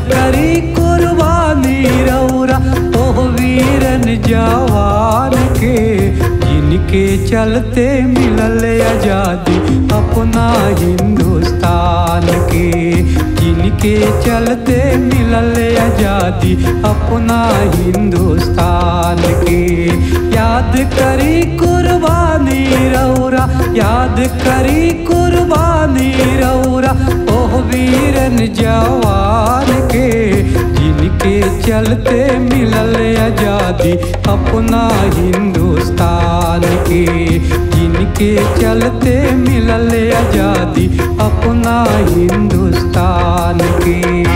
करी कुर्बानी रौरा ओह वीरन जवान के जिनके चलते मिलल आजादी अपना हिंदुस्तान के जिनके चलते मिलल आजादी अपना हिंदुस्तान के याद करी कुर्बानी रौरा याद करी कुर्बानी रौरा ओह वीरन जवान के जिनके चलते मिलल आजादी अपना हिंदुस्तान के जिनके चलते मिलल आजादी अपना हिंदुस्तान के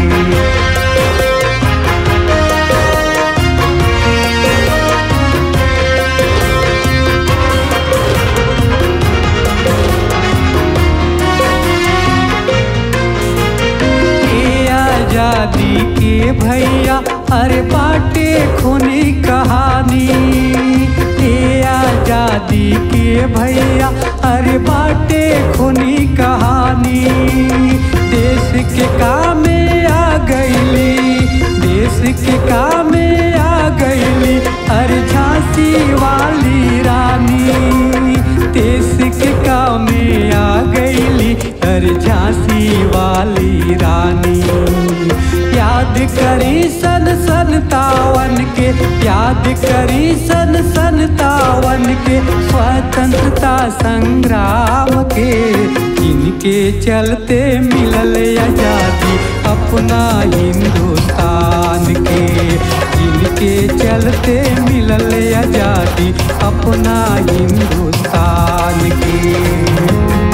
ये आजादी के भैया अरे बाटे खूनी कहानी ये आजादी के भैया अरे बाटे खूनी कहानी देश के कामे आ गईली देश के कामे आ गईली अरे झांसी वाली रानी देश के कामे आ गईली अरे झांसी वाली रानी याद करी सन सन तावन के याद करी सन सन तावन के स्वतंत्रता संग्राम के जिनके चलते मिलल आजादी अपना हिंदुस्तान के जिनके चलते मिलल आजादी अपना हिंदुस्तान के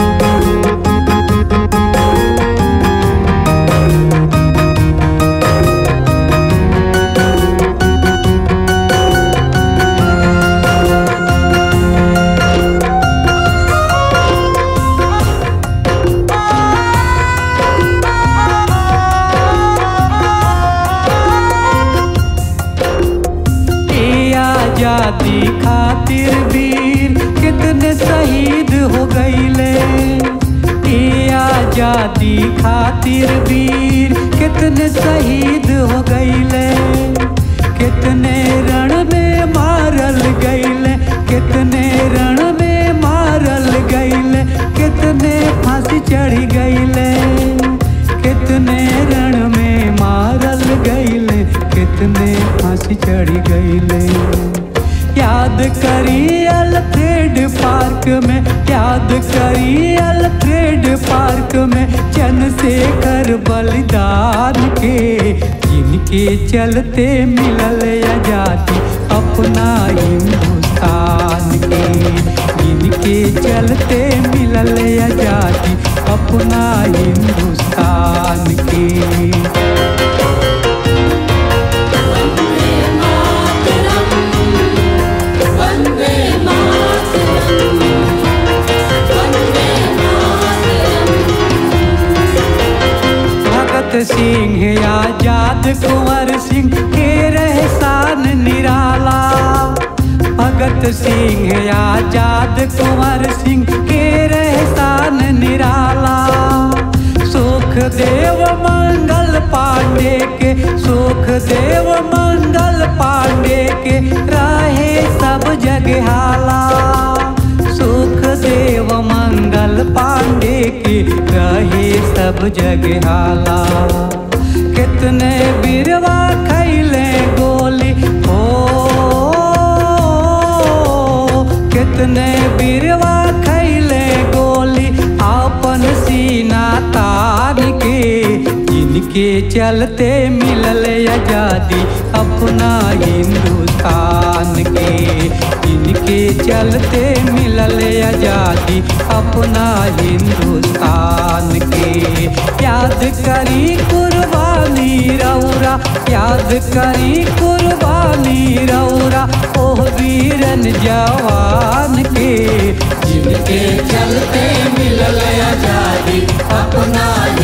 ये आजादी खातिर वीर कितने शहीद हो गईले ये आजादी खातिर वीर कितने शहीद हो गईले कितने रण में मारल गईले कितने रण में मारल गईले कितने फांसी चढ़ी गईले कितने रण में मारल गईले कितने फांसी चढ़ी गईले याद करी अल्फ्रेड पार्क में याद करी अल्फ्रेड पार्क में चंद्रशेखर बलिदान के जिनके चलते मिलल आजादी अपना हिंदुस्तान के जिनके चलते मिलल आजादी अपना हिंदुस्तान के वन्दे मातरम् वन्दे मातरम् भगत सिंह आजाद कुंवर सिंह के रहसान निराला भगत सिंह आजाद कुंवर सिंह के रहसान निराला सुख देव मंगल पांडे के सुख देव मंगल पांडे के रहे सब जगह हाला सुख देव मंगल पांडे के रहे सब जगह हाला कितने बिरवा खैले गोली हो कितने बिरवा खैले गोली अपन सीना तान के जिनके चलते मिलल आजादी अपना हिंदुस्तान के जिनके चलते मिलल आजादी अपना हिंदुस्तान के याद करी कुर्बानी रौरा याद करी कुर्बानी रौरा ओह वीरन जवान के जिनके चलते मिलल आजादी अपना